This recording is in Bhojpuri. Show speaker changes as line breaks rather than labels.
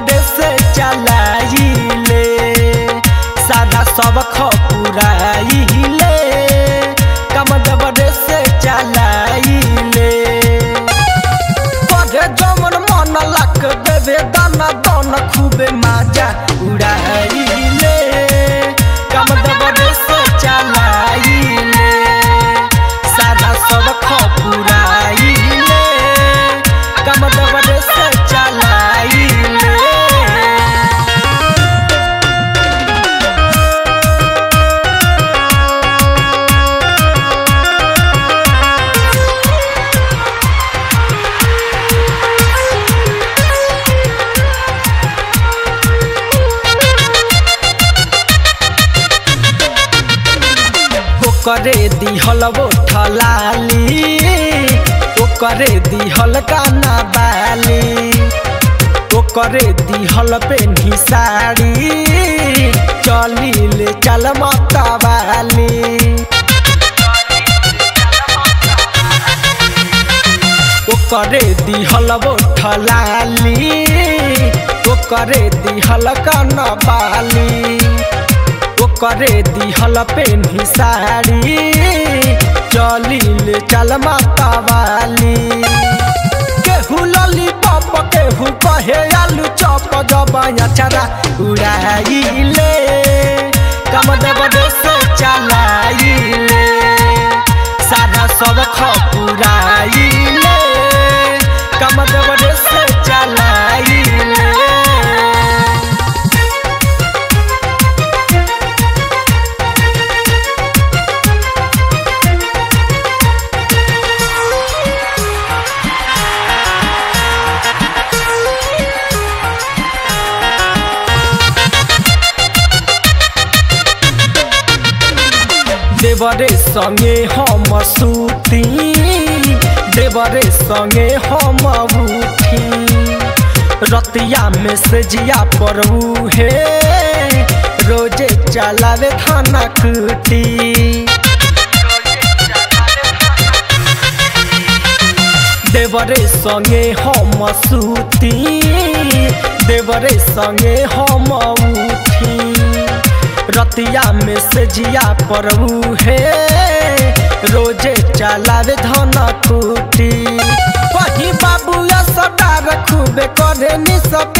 देवरे से चलाइले सादा सब खपुराइले कम देवरे से चलाइले पढ़े जमन मन लक देवे दाना दन खूबे माजा उड़ाइले कम देवरे से चलाइले सादा सब खपुराइले कम देवरे से चलाइले ओकरे दिहल वो ठलाली ओकरे दिहल काना बाली ओकरे दिहल पेन्ही साड़ी चलिले चल मतवाली ओकरे दिहल वो ठलाली ओकरे दिहल काना बाली ओकरे दिहल पेन्ही साड़ी चलिले चल मातावाली केहू लॉलीपॉप केहू कहे आलू चॉप जबाया चरा उड़ाइले कम देव से चलाइले सादा सब खपुराइले कम देव से चलाइले देवरे संगे हम सूती देवरे संगे हम उठी रतिया में से जिया पर हे रोजे चलावे खाना कुटी देवरे संगे हम सूती देवरे संगे हम उठी रतिया में से जिया पर हे रोजे चलावे धन कुटी वही बाबू सदार खूबे करे नि सब